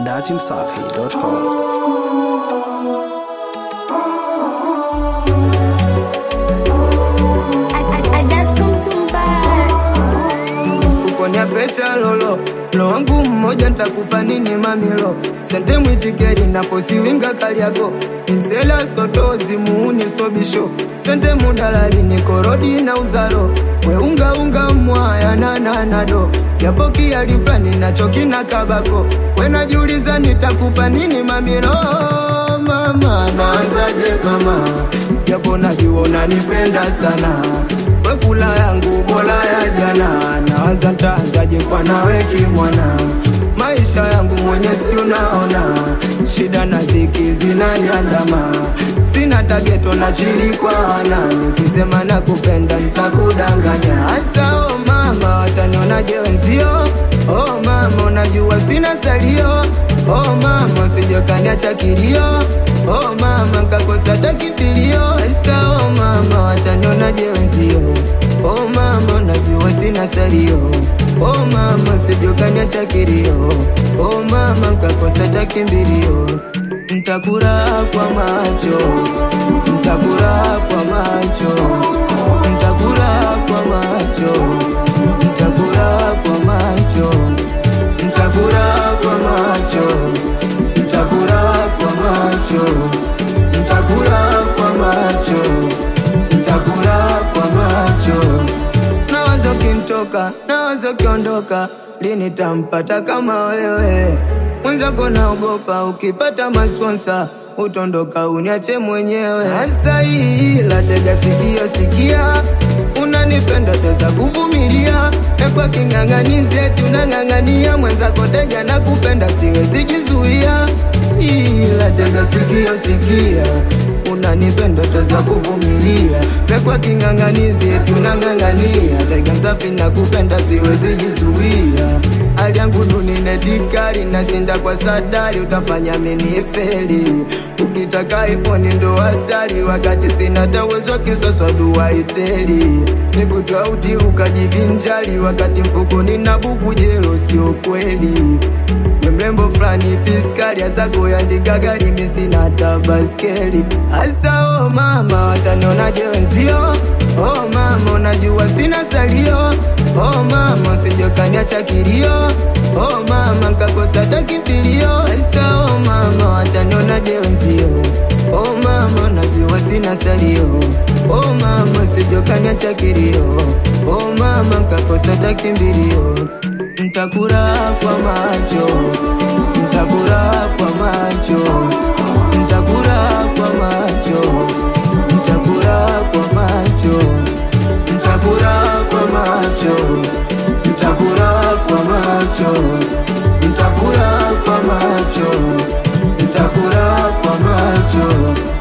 dachimsafi.com. Ukonya pecha lolo lo wangu mmoja ntakupa nini mamilo sente mwitikeri na fosi winga kaliago msela sotozi muuni sobisho sente mudalali ni korodi na uzaro weunga unga mwaya nananado japo kialifani nacho kina kabako wenajiuliza nitakupa nini mamilo mama naanzaje mama japo najua unanipenda sana wekula yangu bola ya jana nawaza ntaanzaje kwa nawe kimwana maisha yangu mwenye si unaona shida na ziki zinaniandama sina tageto na chili kwa ana nikisema nakupenda nitakudanganya hasa oh mama watanionaje wenzio oh mama unajua sina salio oh mama sijokaniacha kilio oh mama nkakosa takimbilio hasa oh mama watanionaje wenzio oh mama unajua sina salio oh mama sijokaniacha kilio oh mama nkakosa takimbilio ntakura kwa macho ntakura kwa macho ntakura kwa macho ntakura kwa macho ntakura kwa macho ntakura kwa macho ntakura kwa macho ntakura kwa macho nawazo kintoka nawazo kiondoka lini tampata kama wewe mwenzako naogopa ukipata masponsa utondoka uniache mwenyewe hasa hii latega sikio sikia unanipenda teza kuvumilia ekwa king'ang'anize tunang'ang'ania mwenzako tega na kupenda siwezi jizuia ila tega sikio sikia unanipenda teza kuvumilia mekwa king'ang'anizi tunang'ang'ania tega msafi na kupenda siwezi jizuia hali yangu duni netikali nashinda kwa sadari utafanya minifeli ukitaka iphone ndo hatari wakati sina tawezo kisoswa duwaiteli nikutwauti ukajivinjali wakati mfukoni na buku jelo sio kweli we mrembo fulani piskali azako yandika gari misina tabaskeli hasa oh mama watanionaje wenzio oh mama unajua sina salio oh mama usijokaniacha kilio oh mama nkakosa takimbilio hasa oh mama watanionaje wenzio oh mama unajua sina salio oh mama usijokaniacha kilio oh mama nkakosa takimbilio ntakura kwa macho ntakura kwa macho ntakura kwa macho ntakura kwa macho ntakura kwa macho ntakura kwa macho ntakura kwa macho ntakura kwa macho